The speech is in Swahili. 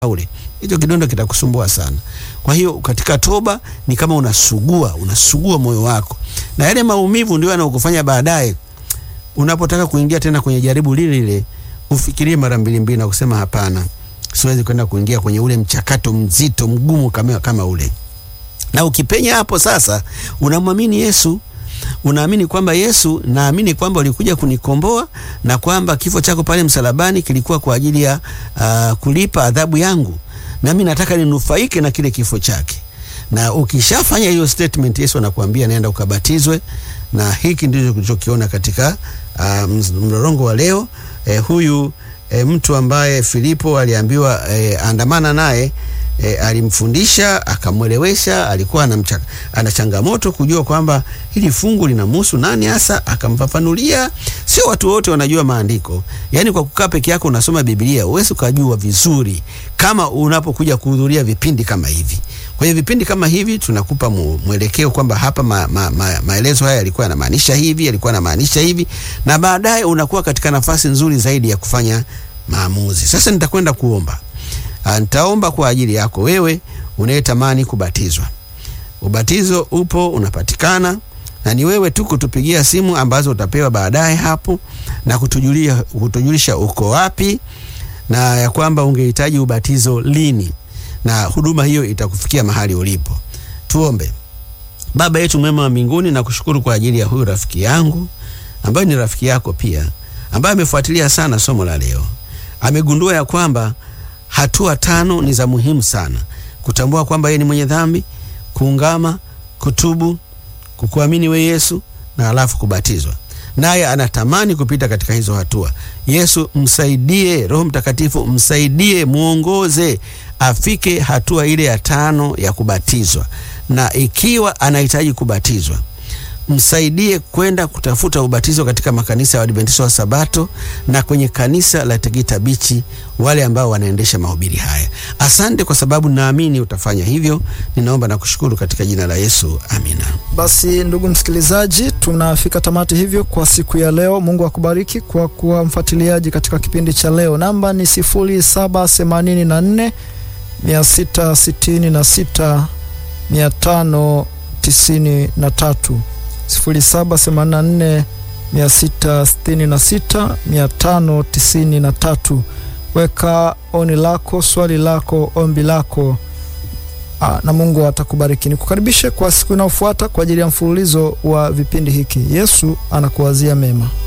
ule, hicho kidonda kitakusumbua sana. Kwa hiyo katika toba ni kama unasugua, unasugua moyo wako, na yale maumivu ndio yanakufanya baadaye unapotaka kuingia tena kwenye jaribu lile lile ufikirie mara mbili mbili na kusema hapana, siwezi kwenda kuingia kwenye ule mchakato mzito mgumu kama, kama ule. Na ukipenya hapo sasa, unamwamini Yesu, unaamini kwamba Yesu, naamini kwamba ulikuja kunikomboa na kwamba kifo chako pale msalabani kilikuwa kwa ajili ya uh, kulipa adhabu yangu, nami nataka ninufaike na kile kifo chake. Na ukishafanya hiyo statement, Yesu anakuambia nenda ukabatizwe, na hiki ndicho tulichokiona katika uh, mlolongo wa leo. Eh, huyu eh, mtu ambaye Filipo aliambiwa eh, andamana naye eh, alimfundisha akamwelewesha, alikuwa anamcha, ana changamoto kujua kwamba hili fungu linamhusu nani hasa, akamfafanulia. Sio watu wote wanajua maandiko, yaani kwa kukaa peke yako unasoma Biblia uwezi ukajua vizuri kama unapokuja kuhudhuria vipindi kama hivi. Kwa hiyo vipindi kama hivi tunakupa mwelekeo kwamba hapa ma, ma, ma, maelezo haya yalikuwa yanamaanisha hivi, yalikuwa yanamaanisha hivi, na baadaye unakuwa katika nafasi nzuri zaidi ya kufanya maamuzi. Sasa nitakwenda kuomba. Nitaomba kwa ajili yako wewe unayetamani kubatizwa. Ubatizo upo unapatikana, na ni wewe tu kutupigia simu ambazo utapewa baadaye hapo na kutujulia, kutujulisha uko wapi na ya kwamba ungehitaji ubatizo lini na huduma hiyo itakufikia mahali ulipo. Tuombe. Baba yetu mwema wa mbinguni, na kushukuru kwa ajili ya huyu rafiki yangu ambaye ni rafiki yako pia, ambaye amefuatilia sana somo la leo. Amegundua ya kwamba hatua tano ni za muhimu sana: kutambua kwamba yeye ni mwenye dhambi, kuungama, kutubu, kukuamini we Yesu na halafu kubatizwa naye anatamani kupita katika hizo hatua. Yesu msaidie, Roho Mtakatifu msaidie, mwongoze afike hatua ile ya tano ya kubatizwa, na ikiwa anahitaji kubatizwa msaidie kwenda kutafuta ubatizo katika makanisa ya Waadventista wa Sabato na kwenye kanisa la Tegeta Bichi, wale ambao wanaendesha mahubiri haya. Asante kwa sababu naamini utafanya hivyo. Ninaomba na kushukuru katika jina la Yesu, amina. Basi ndugu msikilizaji, tunafika tamati hivyo kwa siku ya leo. Mungu akubariki kwa kuwa mfuatiliaji katika kipindi cha leo. Namba ni 0784 666 593 0784 666 593. Weka oni lako, swali lako, ombi lako aa, na Mungu atakubariki. Nikukaribishe kwa siku inayofuata kwa ajili ya mfululizo wa vipindi hiki. Yesu anakuwazia mema.